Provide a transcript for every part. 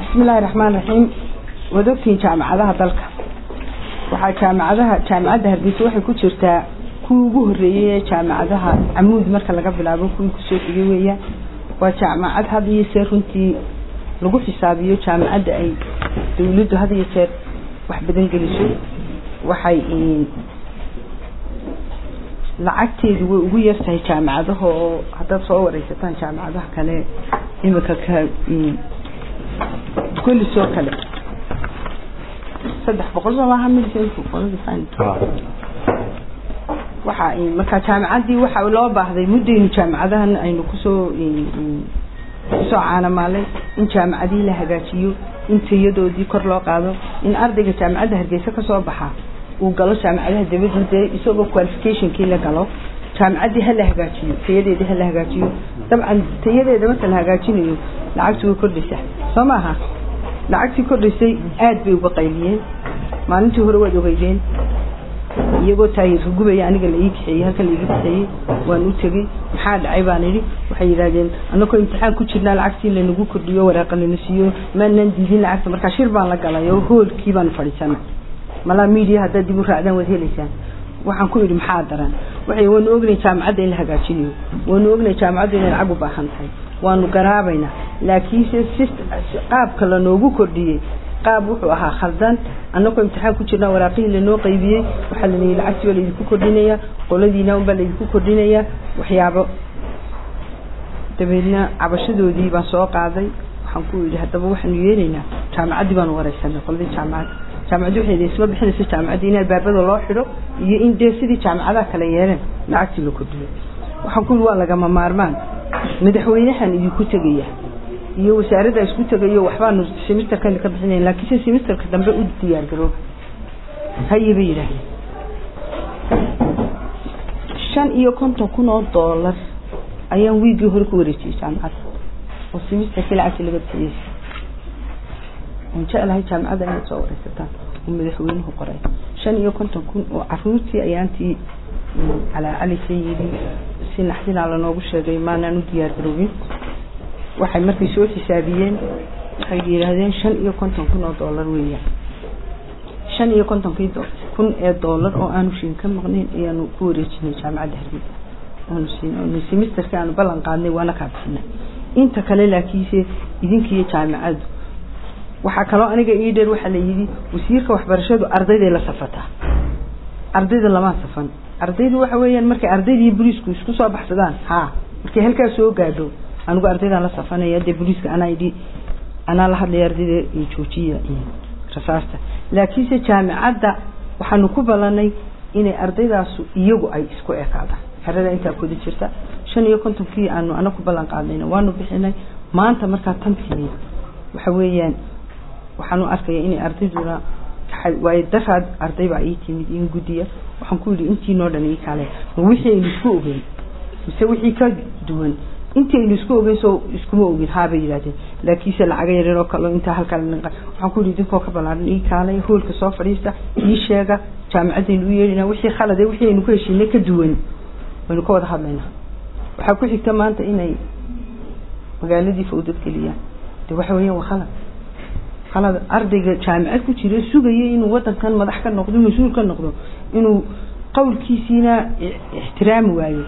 bismi illaahi raxmaan raxiim waad ogtihiin jaamacadaha dalka waxaa jaamacadaha jaamacadda hargeysa waxay ku jirtaa kuwii ugu horreeyey ee jaamacadaha camuud marka laga bilaabo kuwii kusoo xigay weeyaan waa jaamacad had iyo jeer runtii lagu xisaabiyo jaamacadda ay dawladdu had iyo jeer wax badan geliso waxay lacagteedu way ugu yartahay jaamacadaha oo haddaad soo wareysataan jaamacadaha kale imika ka kolis oo kale saddex boqol soo maaha waxa marka jaamacaddii waxa loo baahday muddaynu jaamacadahan aynu kusoo kusoo caanamaalay in jaamacadihii la hagaajiyo in tayadoodii kor loo qaado in ardayga jaamacadda hargeysa kasoo baxa uu galo jaamacadaha dabadii dee isagoo qualificationkii la galo jaamacaddii hala hagaajiyo tayadeedii hala hagaajiyo dabcan tayadeeda marka la hagaajinayo lacagtu way kordhaysaa soo maaha lacagtii kordhaysay aad bay uga qayliyeen maalintii hore waad ogeydeen iyagoo taayirka gubaya aniga la ii kaxeeyey halkan la iga kaxeeyey waan u tegey maxaa dhacay baan idhi waxay yidhaahdeen anakoo imtixaan ku jirnaa lacagtii lanagu kordhiyo waraaqa lana siiyo maanaan diidin lacagta markaa shir baan la galay oo hoolkii baan fadhiisanay malaa media haddaad dib u raacdaan waad helaysaan waxaan ku idhi maxaa daran waxay waanu ognay jaamacadda in la hagaajinayo waanu ognay jaamacadda inay lacag u baahan tahay waanu garaabaynaa laakiinse si qaabka lanoogu kordhiyey qaab wuxuu ahaa khaldan annagoo imtixaan ku jirnaa waraaqihii lanoo qaybiyey waxaa lanihi lacagtii baa laydinku kordhinayaa qoladiina unbaa laydinku kordhinayaa waxyaabo dabeedna cabashadoodii baan soo qaaday waxaan ku yidhi haddaba waxaanu yeelaynaa jaamacaddii baanu wareysanay qoladii jaamacadda jaamacaddi waxay isma bixinaysa jaamacaddii in albaabada loo xidho iyo in dee sidii jaamacadaha kale yeeleen lacagtii la kordhiyo waxaan ku yidhi waa lagama maarmaan madaxweynahan idinku tegaya iyo wasaaradda isku tegayo waxbaanu semisterkan ka bixinayn laakiinse semisterka dambe u diyaar garooba haye bay yidhaahdeen shan iyo konton kun oo doolar ayaan wiigii hore ku wareejiyey jaamacadda oo semisterkii lacagtii laga bixiyey waan jeclahay jaamacadda inaad soo wareysataan oo madaxweynuhu qoray shan iyo konton kun oo caruurtii ayaantii calaa cali sayidi si naxdinaa lanoogu sheegay maanaan u diyaar garoobin waxay markay soo xisaabiyeen waxay yidhaahdeen shan iyo konton kun oo doolar weeyaan shan iyo kontonkii kun ee doolar oo aanu shiin ka maqnayn ayaanu ku wareejinay jaamacadda hargeysa aanu siin semisterkii aanu ballan qaadnay waana kaa bixinay inta kale laakiinse idinkiiyo jaamacaddu waxaa kaloo aniga ii dheer waxaa la yidhi wasiirka waxbarashadu ardayday la safataa ardayda lamaa safan ardaydu waxa weeyaan markay ardaydii boliisku isku soo baxsadaan ha markay halkaa soo gaadho anigu ardaydaan la safanaya dee boliiska anaa idhi anaa la hadlaya ardayda joojiya rasaasta laakiinse jaamacadda waxaanu ku ballanay inay ardaydaasu iyagu ay isku ekaadaan xerada intaa kodi jirta shan iyo kontonkii aanu ana ku ballan qaadnayna waanu bixinay maanta markaa tan timi waxa weeyaan waxaanu arkaya inay ardayduna waayo daraad arday baa ii timid in guddiya waxaan ku yidhi intiinoo dhan ii kale ma wixii aynu isku ogeyn mise wixii ka duwan intii aynu isku ogeyn soo iskuma ogin haabay yidhahdeen laakiinse lacaga yaryar oo kale intaa halkaa waxaan ku yidhi idinkoo ka ballaaran ii kaalay hoolka soo fadhiista ii sheega jaamacaddaynu u yeedhinaa wixii khalade wixii aynu ku heshiinay ka duwan waynu ka wada hadlaynaa waxaa ku xigta maanta inay magaaladii fawdad geliyaan de waxa weeyaan waa khalad khalad ardayga jaamacad ku jira sugaya inuu wadankan madax ka noqdo mas-uul ka noqdo inuu qowlkiisiina ixtiraami waayo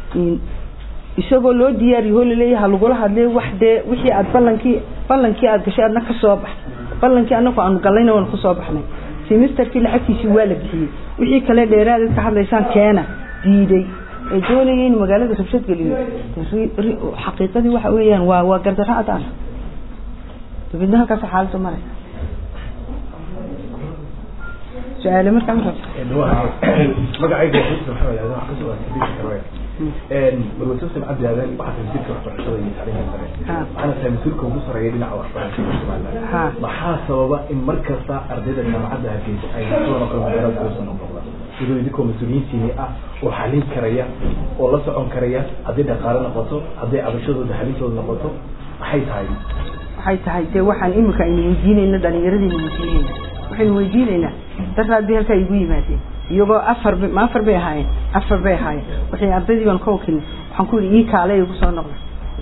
isagoo loo diyaariyo oo laleeyaha lagula hadlay wax dee wixii aad ballankii ballankii aad gashay adna ka soo bax ballankii anagu aanu gallayna waanu kasoo baxnay semesterkii lacagtiisii waa la bixiyey wixii kale dheeraadad ka hadlaysaan keena diiday ee doonaya in magaalada rabshad geliyo xaqiiqadii waxa weeyaan waa waa gardaro cadaan dabeedna halkaas xaaladda maraysa su-aale markaa ma magacayga xusn maxamed aadan waxaa kasoo aasibisha karwaya marwasuusan cabdi aadan waxaa wasiirka waxbarashada iyo tacliinta sare waxaana tahay mas-uulka ugu sareeya dhinaca waxbarashada somaliland maxaa sababa in mar kasta ardayda jaamacadda hargeysa ay sidan oo kale magaalada kuusan noqdaan iyadoo idinkoo mas-uuliyiintiini ah oo xalin karaya oo la socon karaya haddii dhaqaale noqoto hadday cabashadooda xalintooda noqoto maxay tahay waxay tahay dee waxaan imika aynu weydiinayna dhalinyaradaynu weydiinayna waxaynu weydiinaynaa daraad bay halkaa igu yimaadeen iyagoo afar ma afar bay ahaayeen afar bay ahaayeen waxay ardaydii baan ka wakilnay waxaan ku yidhi ii kaale igu soo noqda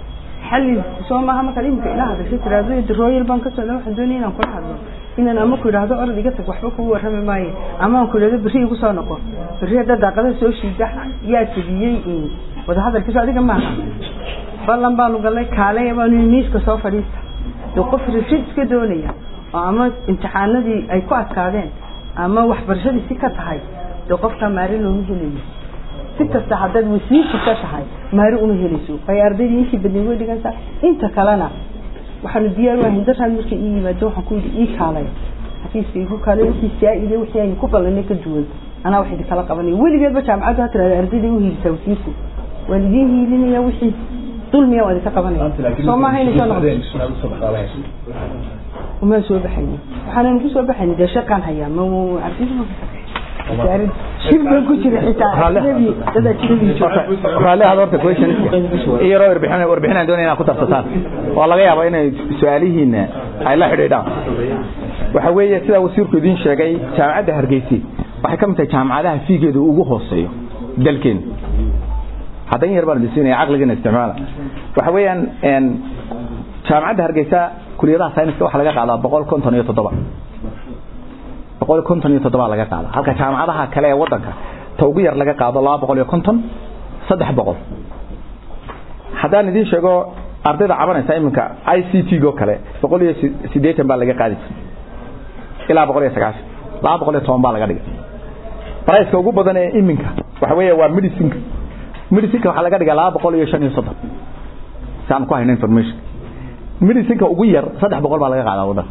xalli soo maaha markaad imika ila hadashay tiraahdo royal baan ka socda waxaan doonaya inaan kula hadlo inaan ama ku idhaahdo orod iga tag waxba kugu warrami maayo ama aan ku idhahdo berri igu soo noqo berri haddaa daaqada soo shiida yaa tabiyey wadahadalkiiso adiga maaha ballan baanu gallay kaale baanu miiska soo fadhiista dee qof rashid iska doonaya oo ama imtixaanadii ay ku adkaadeen ama waxbarashadii si ka tahay dee qofkaa maari looma helayo si kasta haddaad wasiirka ka tahay maari uma helayso waayo ardaydii intii badnay way dhigantaa inta kalena waxaanu diyaar wahay daraad markay ii yimaado waxaan ku yidhi ii kaalay xafiiska igu kaalay wixii saa-ide wixii aynu ku ballanay ka duwan anaa wax idinkala qabanaya weligeedba jaamacaddu ha tirahda ardayday u hiilisaa wasiirku waan idiin hiilinaya wixii dulmiya waan idinka qabanaya soo maaha inay soo noqdo umaan soo baxayni waxaanan ku soo baxayni dee shaqaan hayaa ma ardayda shirban ku jira xitaa dada raalli aad horta question iyo warbixin warbixin aan doonaya inaad ku darsataan waa laga yaabaa inay su-aalihiina ay la xidhiidhaan waxa weeye sida wasiirku idiin sheegay jaamacadda hargeysi waxay ka mid tahay jaamacadaha fiigeedu ugu hooseeyo dalkeena haddan yar baan dhisinaya caqligana isticmaala waxa weeyaan jaamacadda hargeysa kuliyadaha sayniska waxaa laga qaadaa boqol konton iyo toddoba boqol konton iyo toddoba laga qaada halka jaamacadaha kale ee wadanka ta ugu yar laga qaado laba boqol iyo konton saddex boqol haddaan idiin sheego ardayda cabanaysa iminka i c t go kale boqol iyo sideetan baa laga qaadi jiray ilaa boqol iyo sagaashan laba boqol iyo toban baa laga dhigay barayska ugu badan ee iminka waxa weeye waa medicinka medicinka waxaa laga dhigaa laba boqol iyo shan iyo soddon si aan ku hayno information medicinka ugu yar saddex boqol baa laga qaadaa wadanka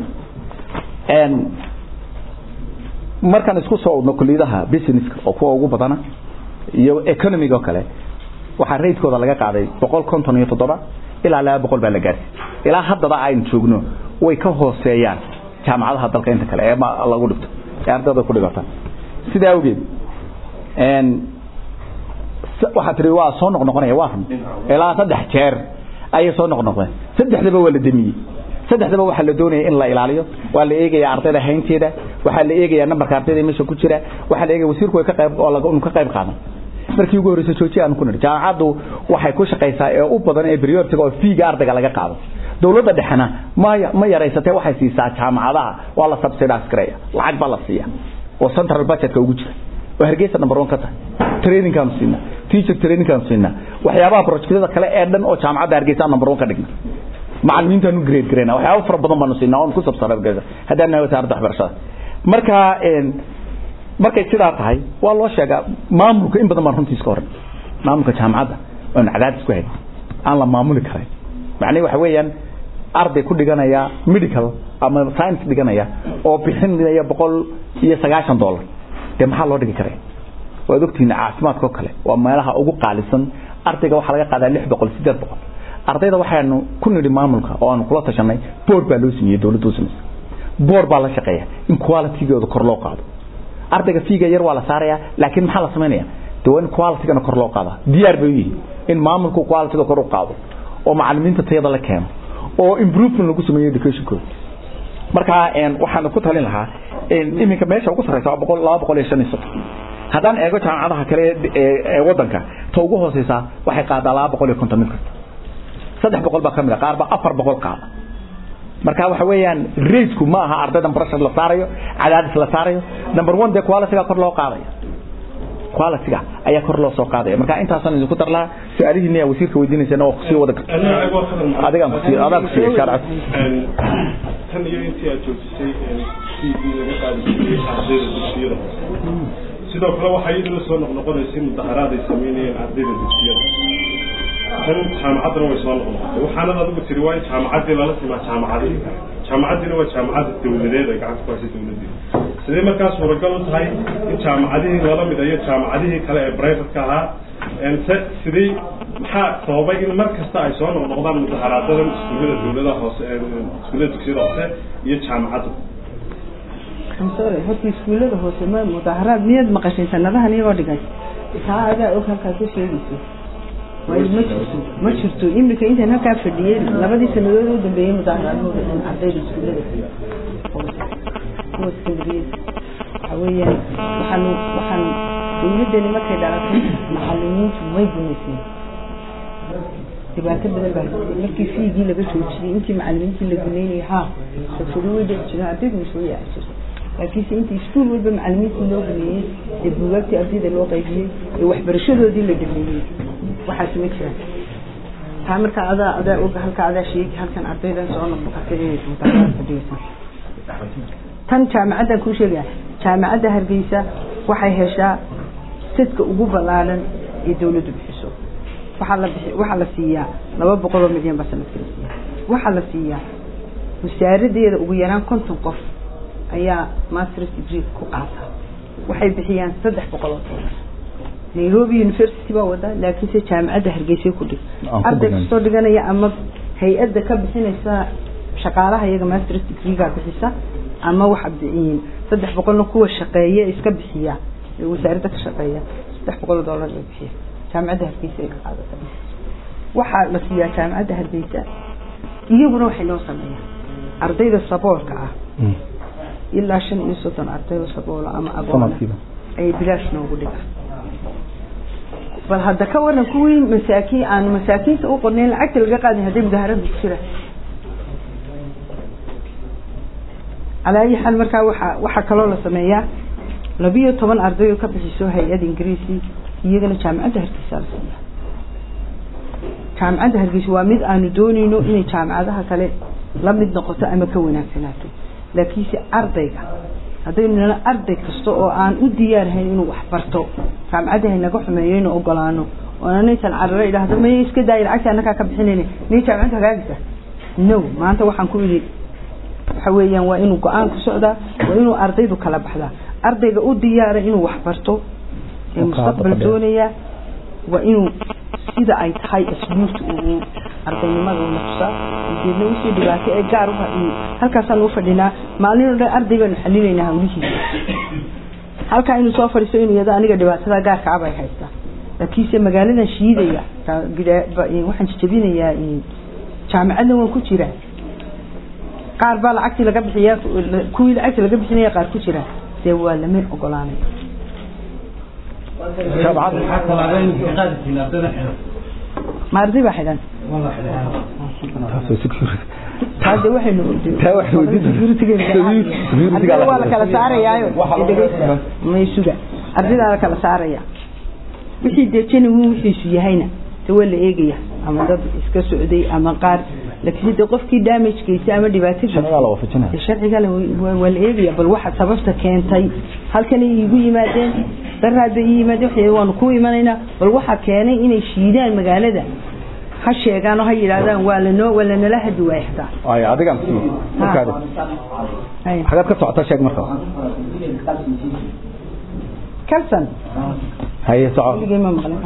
markaan isku soo udno kuliyadaha businesska oo kuwa ugu badana iyo economiga oo kale waxaa raydkooda laga qaaday boqol konton iyo toddoba ilaa laba boqol baa la gaarsi ilaa haddaba aynu joogno way ka hooseeyaan jaamacadaha dalka inta kale ee lagu dhigto ee ardayda ku dhigata sidaa awgeed waxaa tiri waa soo noqnoqonaya waa run ilaa saddex jeer ayay soo noqnoqdeen saddexdaba waa la demiyey saddexdaba waxaa la doonaya in la ilaaliyo waa la eegaya ardayda haynteeda waxaa la eegaya nambarka ardayda meesha ku jira waxaa la eegaya wasiirku way ka qayb oo laga ka qayb qaadan markii ugu horreysay jooji aan ku niri jaamacaddu waxay ku shaqaysaa ee u badan ee prioritiga oo fiiga ardayga laga qaado dawladda dhexena ma ma yaraysatee waxay siisaa jaamacadaha waa la subsidize gareeya lacag baa la siiya oo central budgetka ugu jira oo hargeysa number one ka tahay trainingkaanu siinaa teacher trainingkaanu siinaa waxyaabaha projectyada kale ee dhan oo jaamacadda hargeysa number one ka dhigna macalimiintaanu grade gareyna waxyaaba fara badan baanu siinaa oon ku subsidize haddaan nahay wasaaradda waxbarashada marka markay sidaa tahay waa loo sheegaa maamulka in badan baan runtiis ka horan maamulka jaamacadda oon cadaadis ku hayn aan la maamuli karayn macnihi waxa weeyaan arday ku dhiganaya medical ama science dhiganaya oo bixinaya boqol iyo sagaashan dollar dee maxaa loo dhigi karaya waad ogtihiin caafimaadka oo kale waa meelaha ugu qaalisan ardayga waxaa laga qaadaa lix boqol sideed boqol ardayda waxaanu ku nidhi maamulka oo aanu kula tashanay board baa loo sameeyey dawladda u samaysay board baa la shaqeeya in qualitygooda kor loo qaado ardayga fiiga yar waa la saaraya laakiin maxaa la samaynaya de waa in qualitygana kor loo qaada diyaar bay u yihiin in maamulku qualityga kor u qaado oo macalimiinta tayada la keeno oo improvement lagu sameeyo educationkooda marka waxaan ku talin lahaa iminka meesha ugu sarreysa waa boqol laba boqol iyo shan iyo soddon haddaan eego jaamacadaha kale ee wadanka ta ugu hooseysa waxay qaadaa laba boqol iyo konton mid kasta saddex boqol baa ka mid a qaar baa afar boqol qaada marka waxa weeyaan raisku ma aha ardaydan pressure la saarayo cadaadis la saarayo number one dee qualityga kor loo qaadaya qualityga ayaa kor loo soo qaadaya marka intaasaan idinku dar lahaa su-aalihiina yaa wasiirka weydiinaysana waa kusii wada adigaan kusii adaan kusii shaarcad tan iyo intii aad joojisay tv laga qaadi jiray ardayda dugsiyada sidoo kale waxaa iyaduna soo noqnoqonaysay mudaharaad ay sameynayeen ardayda dugsiyada tan jaamacaddana way soo noqnoqotay waxaanad adigu tiri waa in jaamacaddii lala simaa jaamacadii jaamacaddiina waa jaamacadda dawladeed ay gacanta ku haysay dawladdii sidee markaa suuragal u tahay in jaamacadihii lala midayo jaamacadihii kale ee brivatka ahaa se sidii maxaa sababay in mar kasta ay soo noqnoqdaan mudaharaadadan iskuullada dawladaha hoose iskuullada dugsiyada hoose iyo jaamacadda sorry horta iskuullada hoose ma mudaharaad miyaad maqashay sanadahan iyagoo dhigay taa adaa og halkaa ka sheegayso waayo ma jirto ma jirto imika intaan halkaa fadhiyey labadii sanadood u dambeeyey mudaharaadooda in ardayda iskuullada kuwa sekriyada waxa weeyaan waxaan waxaan dawladdani markay dhalatay macalimiintu way gumayseen dhibaato badan baa haysatay markii fiigii laga joojiyey intii macalimiintii la guneynayay ha rabshado way dhici jireen ardaydu soo yaaci jirtay laakiinse intii iskuul walba macalimiintii loo guneeyey ee buugaagtii ardayda loo qaybiyey ee waxbarashadoodii la dhameeyey waxaasi ma jiraan taa markaa adaa adaa og halka adaa sheegi halkan ardaydan soo noqotay inay mutaaqaadka dhigaysan tan jaamacaddan kuu sheegaya jaamacadda hargeysa waxay heshaa sadka ugu ballaaran ee dawladdu bixiso waxaa la bixi waxaa la siiyaa laba boqol oo milyan baa sanadkii la siiyaa waxaa la siiyaa wasaaradeeda ugu yaraan konton qof ayaa masters degree ku qaata waxay bixiyaan saddex boqol oo dollar nairobi university baa wada laakiinse jaamacadda hargeysay ku dhig arday kastoo dhiganaya ama hay-adda ka bixinaysa shaqaalaha iyaga masters degreegaa bixisa ama waxa biciyin saddex boqolna kuwa shaqeeya iska bixiya ee wasaaradda ka shaqeeya saddex boqol oo dollar bay bixiya jaamacadda hargeysa ay ka qaadata waxaa la siiyaa jaamacadda hargeysa iyaguna waxay noo sameeyaan ardayda saboolka ah ilaa shan iyo soddon ardayda saboola ama agoona ayay bilaash noogu dhigaan bal hadda ka waran kuwii masaakiin aanu masaakiinta u qornayn lacagta laga qaadin hadday mudaharada ku jiraan calaa ayi xaal markaa waxa waxaa kaloo la sameeyaa labiyo toban arday oo ka bixiso hay-ad ingiriisi iyagana jaamacadda hargeysa la siiyaa jaamacadda hargeysa waa mid aanu dooneyno inay jaamacadaha kale la mid noqoto ama ka wanaagsanaato laakiinse ardayga haddaynu nala arday kasta oo aan u diyaarhayn inuu wax barto jaamacadda haynaga xumeeyo inu ogolaano oo anaysan cararo idhaahdo maya iska daaya lacagta annagaa ka bixinayna miya jaamacadda hagaagisa no maanta waxaan ku idhi waxa weeyaan waa inuu go-aan ku socdaa waa inuu ardaydu kala baxdaa ardayga u diyaara inuu wax barto ee mustaqbal doonaya waa inuu sida ay tahay asluubta uu ardaynimada una tusaa ujeedna wixii dhibaato ee gaar uha iyo halkaasaan u fadhinaa maalin oo dhan arday baanu xalinaynaa hawlihiisa halkaa inuu soo fadhiisto inuu yado aniga dhibaatada gaarka ah bay haystaa laakiinse magaaladan shiidaya waxaan jajabinayaa jaamacaddan waan ku jiraa qaar baa lacagtii laga bixiyaa kuwii lacagtii laga bixinaya qaar ku jira dee waa lama ogolaanay ma arday baa xidhan hade waxaynu waa la kala saarayaayo maysuga ardaydaa la kala saaraya wixii dee genuine wixiisu yahayna de waa la eegaya ama dad iska socday ama qaar laakiin de qofkii damage geystay ama dhibaato sharciga waa la eegaya bal waxa sababta keentay halkanay iigu yimaadeen daraad bay ii yimaadeen waxay waanu ku imanaynaa bal waxa keenay inay shiidaan magaalada ha sheegaan oo ha yidhaahdaan waa lanoo waa lanala hadi waaya xitaa ay adigan markaad xagaad ka socota sheeg marka kalsan haye soco weligay ma maqlin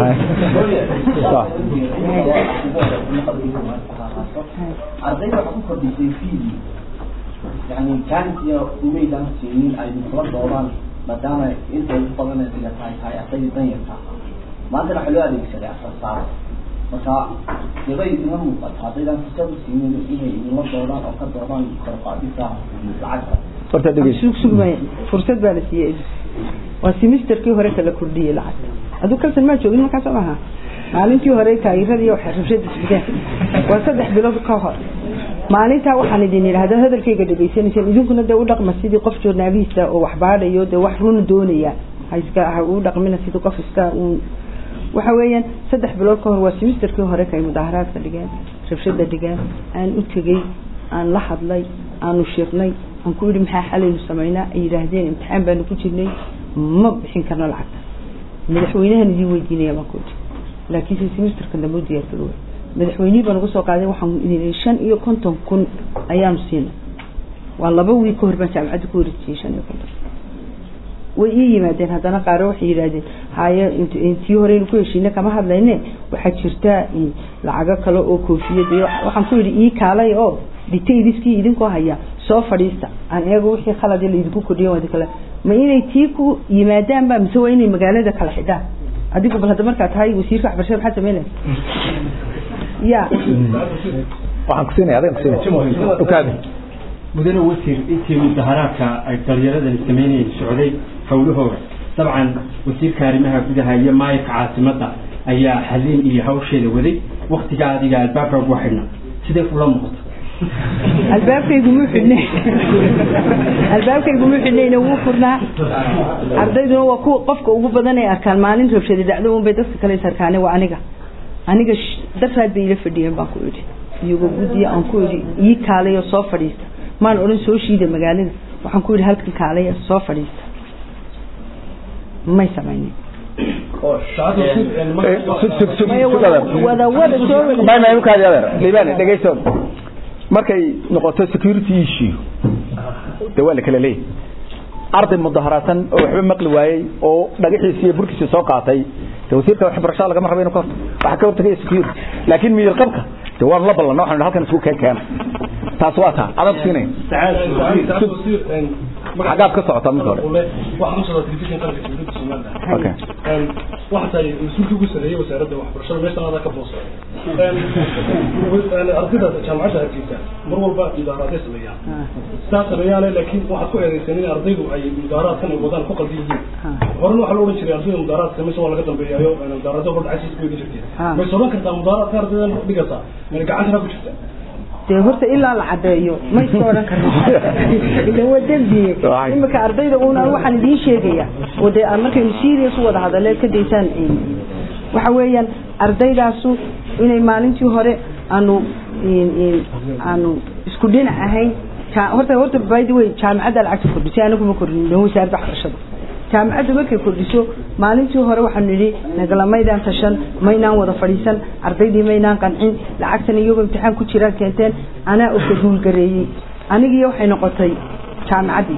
ardayda waxaa ku kordhisay fiidii yani jaankiya umaydan siinin ay kula doodaan maadaama inta ugu badan diga tahay tahay ardayda danyarta maantana waxaa loo adeegsaday asar saaro marka dibay idinla muuqata haddaydan fursad u siinin inay idinla doodaan oo ka doodaan korqaadisa lacagta horta dhegeyso sug sugmaya fursad baa la siiyey waa semesterkii hore kala kordhiyey lacagta aduu kalsan maa joogin markaas oo maaha maalintii hore taageeradii waxay rabshada isbideen waa saddex bilood ka hor maalintaa waxaan idin idhahda hadalkayga dhegaysanayseen idinkuna dee u dhaqma sidii qof joornaalihiisa oo wax baadhayo dee wax run doonaya ha iska ha u dhaqmina sidii qof iska uun waxa weeyaan saddex bilood ka hor waa semesterkii hore kay mudaaharaadka dhigeen rabshada dhigeen aan u tegey aan la hadlay aanu shirnay aan ku yidhi maxaa xalaynu samaynaa ay yidhaahdeen imtixaan baanu ku jirnay ma bixin karno lacagta madaxweynahan idiin weydiinaya baan ku yidhi laakiinse semesterka dambe u diyaar garooba madaxweynihii baan uga soo qaaday waxaan idin shan iyo konton kun ayaanu siinay waa laba wiil ka hor baan jaamacadda ku wareejiyey shan iyo konton way ii yimaadeen haddana qaaro waxay yidhaahdeen haye intii horeynu ku heshiine kama hadlayne waxaa jirta lacago kale oo koofiyad iyo waxaan ku yidhi ii kaalay oo detailiskii idinkoo haya soo fadhiista aan eego wixii khalad laidinku kordhiyo wadi kale ma inay tii ku yimaadaan ba mise waa inay magaalada kala xidhaan adigu bal hadda markaa tahay wasiirka waxbarashada maxaad sameynaya ya waxaan ku siinaya adigan kusiinaya ukaadi mudane wasiir intii mudaharaadka ay dhalinyaradani sameynayeen socday howlahooda dabcan wasiirka arrimaha gudaha iyo maayirka caasimadda ayaa xalin iyo hawsheeda waday waktiga adiga albaabka ugu xidhna sidee kula muuqata albaabkaygu muu xidhnay albaabkaygu muu xidhnayna wuu furnaa ardayduna waa kuwa qofka ugu badan ay arkaan maalin rabshada dacdo un bay dadka kale is arkaane waa aniga aniga daraad bay ila fadhiyeen baan ku idhi iyagoo guddiya aan ku idhi ii kaalayo soo fadhiista maan odhan soo shiida magaalada waxaan ku idhi halkan kaalaya soo fadhiista may samaynin wada wada soo liibaan dhegayso markay noqoto security issue de waa la kala leeyahy arday mudaharaadsan oo waxba maqli waayey oo dhagaxiisi iyo burkiisi soo qaatay de wasiirka waxbarashada lagama rabo inu ka horta waxa ka hortagaya security laakiin miyir qabka de waan la ballanna waxaan halkan isku keen keena taas waa taa adag siinay xagaad ka socota mid hore okay waxa tahay mas-uulkii ugu sareeyay wasaaradda waxbarashada meeshan adaa ka boosa ardayda jaamacadda hargeysa mar walba mudaaraaday sameeyaan sidaa sameeyaane laakiin waxaad ku eedeysan in ardaydu ay mudaaraadkan ay wadaan ku qaldi yihiin horena waxaa la odhan jiray ardayda mudaaraadka meesha waa laga dambeeyaayo mudaarado hor dhacaysiis ku eegi jirteen may sooban kartaa mudaaraadka ardaydan dhigasa mana gacantana ku jirta dee horta ilaa la cadeeyo ma iska odhan karno ila waa dembiye imika ardayda una waxaan idiin sheegaya oo dee aan markaynu serious u wada hadaleed ka daysaan waxa weeyaan ardaydaasu inay maalintii hore aanu aanu isku dhinac ahayn horta horta by the way jaamacadda lacagta kordhisay anaguma kordhin dhan wasaaradda waxbarashada jaamacaddu markay kordhiso maalintii hore waxaanu nidhi nagalamaydaan tashan maynaan wada fadhiisan ardaydii maynaan qancin lacagtan iyagoo imtixaan ku jiraan keenteen anaa oka guulgareeyey anigiiyo waxay noqotay jaamacaddii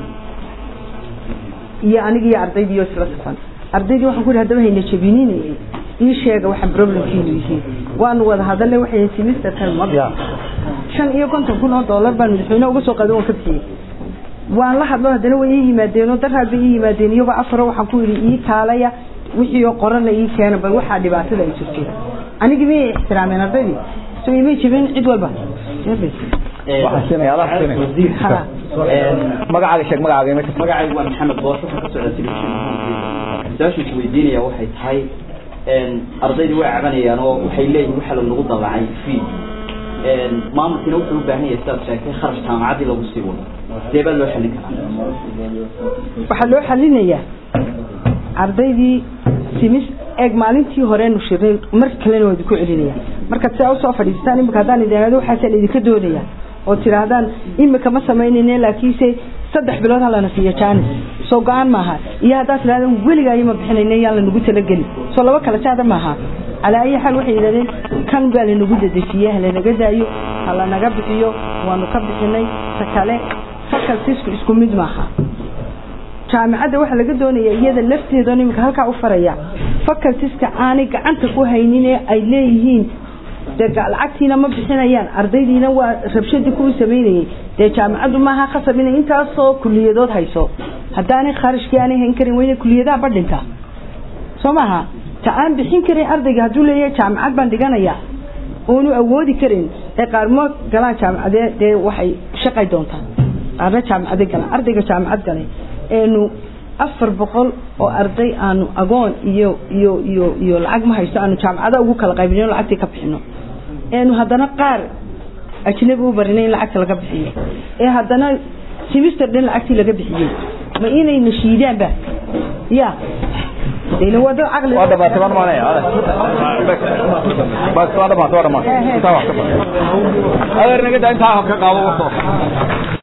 iyo anigiiyo ardaydiiyo isla safan ardaydii waxaan ku yidhi haddaba hayna jabininaye ii sheega waxaan problemkiinu yihiin waanu wada hadalnay waxay semesterkan ma shan iyo konton kun oo dollar baan madaxweyne uga soo qaaday waan ka bixiyey waan la hadlo haddana way ii yimaadeenoo daraad bay ii yimaadeen iyagoo afaro waxaan ku yidhi ii kaalaya wixii oo qorana ii keena bal waxaa dhibaatada ay jirto anigii miyay ixtiraameen ardaydii so imay jibin cid walba waxaan siinaya adaa siinaya magacaaga sheeg magacaaga imika magacaygu waa maxamed boos waxaan ka socdaa telefishin su-aashu is weydiinaya waxay tahay ardaydu way cabanayaan oo waxay leeyihin waxa lagu dallacay fee maamulkiina wuxuu u baahan yahay sidaad sheegtay kharash jaamacaddii lagu sii wado sidee baa loo xallin karaa waxaa loo xalinayaa ardaydii simis eeg maalintii horeenu shirnay mar kalena waa idinku celinaya markaad sidaa usoo fadhiistaan imika haddaan idin ihahdo waxaasaan idinka doonaya oo tidhaahdaan imika ma samaynayne laakiinse saddex bilood halana siiyo janis soo go-aan maaha iyo haddaad tidhahdaan weligaayo ma bixinayne yaan lanagu talageli soo laba kala jaada maaha calaa ayi xaal waxay yidhahdeen kan baa lanagu dedejiye halanaga daayo halanaga bixiyo waanu ka bixinay ta kale fakaltisku isku mid maaha jaamacadda waxaa laga doonaya iyada lafteedan imika halkaa u faraya facultiska aanay gacanta ku haynin ee ay leeyihiin dee lacagtiina ma bixinayaan ardaydiina waa rabshadii kuwii samaynayay dee jaamacaddu maaha khasab inay intaasoo kuliyadood hayso haddaanay kharashkii aanay hayn karin wayna kuliyadaha badhinta soo maaha ta aan bixin karin ardayga hadduu leeyahay jaamacad baan dhiganaya oonu awoodi karin ee qaarmood galaan jaamacadee dee waxay shaqay doontaan qaarna jaamacade galaan ardayga jaamacad galay eenu afar boqol oo arday aanu agoon iyo iyo iyo iyo lacag ma haysto aanu jaamacada ugu kala qaybino lacagtii ka bixino eenu haddana qaar ajnabi u barinay in lacagta laga bixiyo ee haddana simister dhan lacagtii laga bixiyey ma inay nashiidaanba ya dayna waa dad caqli waa dhamaatay waan maanaya bas waa dhamaatay waa dhamaatay intaa wax ka badan adeer naga daa intaa ka qaado